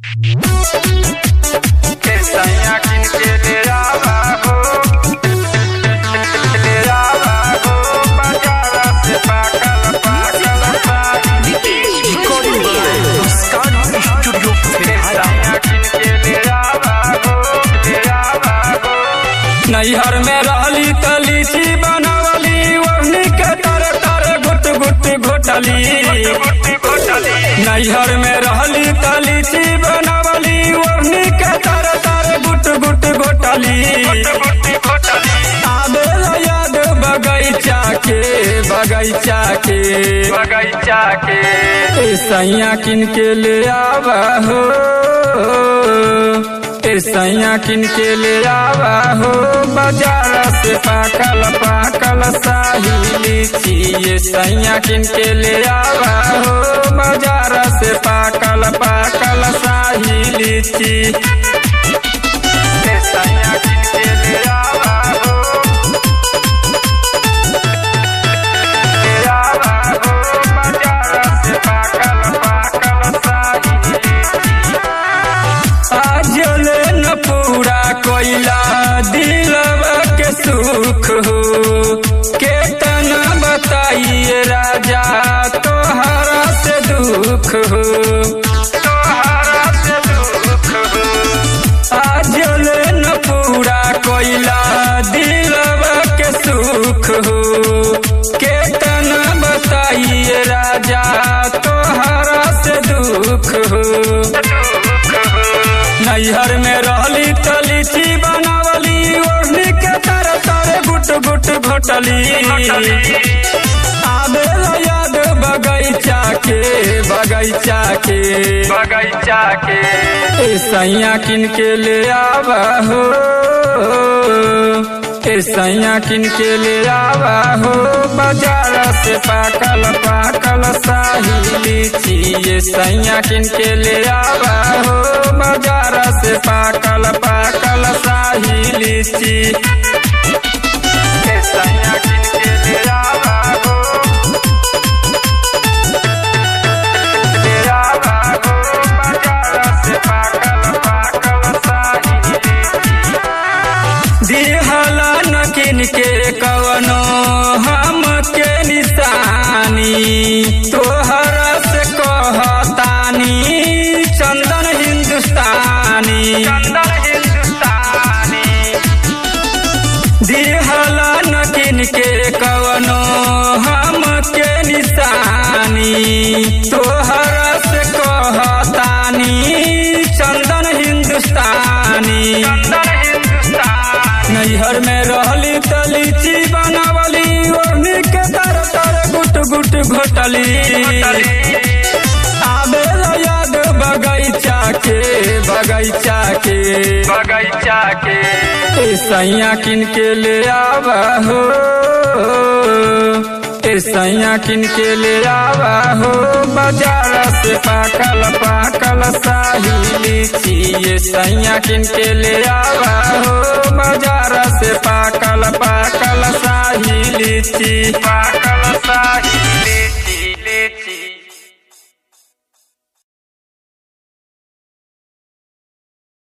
Pestaña quien quiere abajo. Quiere abajo. Bacala se paca la paca la paca. Pestaña quien quiere abajo. Quiere abajo. नैहर में रहली त लीची बनवली ओढ़नी के तर तर गुट गुट घोटली गुट्टी घोटली नैहर में रहली त लीची बनवली ओढ़नी के तर तर गुट गुट घोटली गुट्टी घोटली आबेला याद बगैचा के बगैचा के बगैचा के ए सैया किन के ले आवा हो ए सैया किन के ले आवा हो बाजार से पाकल पाकल साही लीची ये सैया किन के ले आवा हो बाजार से पाकल पाकल साही लीची Pestaña quien quiere abajo. Quiere abajo. Bacala se paca la paca la sahi. आजल न पूरा कोइला दिलवा के सुख हो केतन बताइए राजा तोहरा से दुख हो तोहरा से दुख हो आजल न पूरा कोइला दिलवा के सुख हो केतन बताइए राजा तोहरा से दुख हो दुख हो नैहर में रहली त लीची बनावली ओढ़नी के तर तर गुट गुट घोटली आबेला याद बगैचा के बगैचा के बगैचा के ए सैया किन के ले आवा हो ए सैया किन के ले आवा हो बाजार से पाकल पाकल साही लीची ये सैया किन के ले आवा हो बाजार से पाकल पाकल साही लीची Pestaña quien quiere abajo. Quiere abajo. Bacala se paca la paca la sahi. दिहला न किन के कवनो हम के निशानी तोहरा से कहतानी चंदन हिंदुस्तानी चंदन हिंदुस्तानी दिहला न किन के कवनो हम के निशानी तोहरा से कहतानी चंदन हिंदुस्तानी चंदन हिंदुस्तानी नैहर में रहली त लीची बनावली ओढ़नी के तर तर गुट गुट घोटली आबेला याद बगैचा के बगैचा के बगैचा के ए सैया किन के ले आवा हो ए सैया किन के ले आवा हो बाजार से पाकल पाकल साही लीची ये सैया किन के ले आवा हो बाजार से पाकल पाकल साही लीची पाकल साही